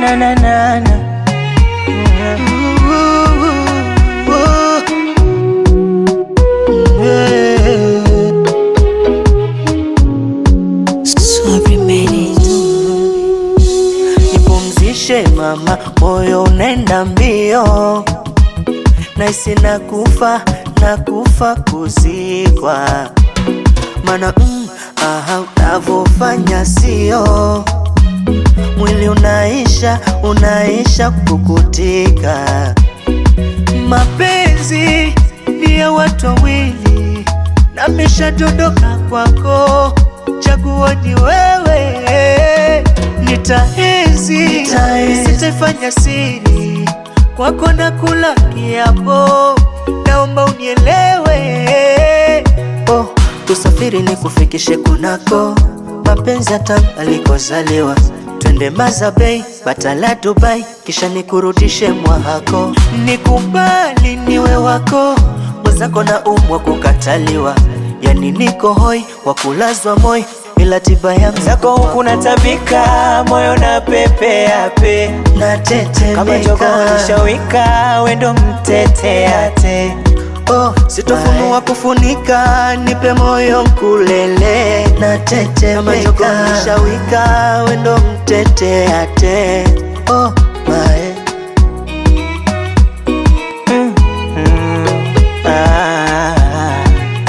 na na na na. Sorry, made it. Nipumzishe mama, moyo unaenda mbio, naisi nakufa nakufa kuzikwa, mana mm, aha, unavyofanya sio mwili unaisha unaisha kukutika. Mapenzi ni ya watu wawili, nameshadondoka kwako, chaguo ni wewe. Nitaenzi, sitaifanya siri kwako, na kula kiapo, naomba unielewe. Oh, tusafiri ni kufikishe kunako mapenzi hata alikozaliwa twende Mazabei, Batala, Dubai, kisha nikurudishe mwahako. Nikubali niwe wako, mwenzako na umwa kukataliwa, yani niko hoi wa kulazwa moi, ila tiba yangu zako huku natabika, moyo na pepea pe kama natetemeka. jogoo lishawika, wendo mteteate Oh, sitofunua kufunika, nipe moyo mkulele, natetemeka. Kama shawika, wendo mteteate. Oh, mae. Ah.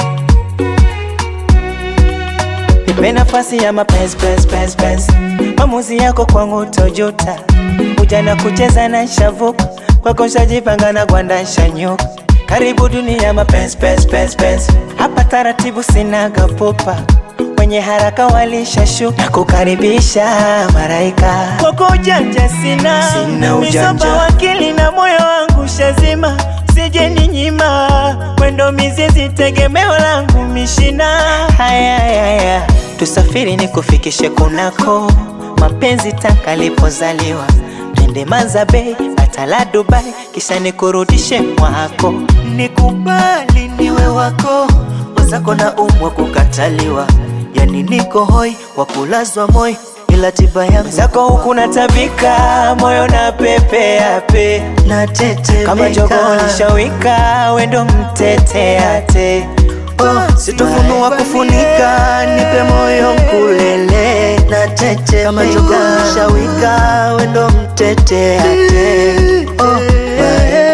Nipe nafasi ya mapenzi penzi penzi penzi, maamuzi yako kwangu tojuta, ujana kucheza na shavuka kwako nshajipanga na gwanda nshanyuka, karibu dunia mapenzi penzi penzi penzi, hapa taratibu sinaga pupa wenye haraka walishashuka na kukaribisha maraika kwako ujanja sina, Sina ujanja. Misopa wakili na moyo wangu shazima sije ni nyima mwendo mizizi tegemeo langu mishina haya haya tusafiri ni kufikishe kunako mapenzi taka lipozaliwa twende Mazabei Batala Dubai kisha nikurudishe mwako Nikubali niwe wako, mwenzako na umwa kukataliwa, yani niko hoi wa kulazwa moi, ila tiba yangu zako huku natabika moyo na pepea pe natetemeka. kama jogoo lishawika wendo mteteate Oh, sitofunua kufunika, nipe moyo mkulele, natetemeka. Kama jogoo lishawika, wendo mteteate. Oh, mae.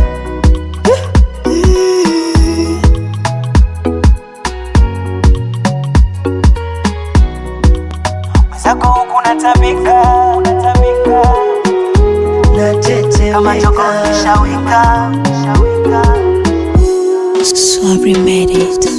zako huku natabika natabika Kama jogoo natetemeka lishawika, lishawika. Sorry, made it.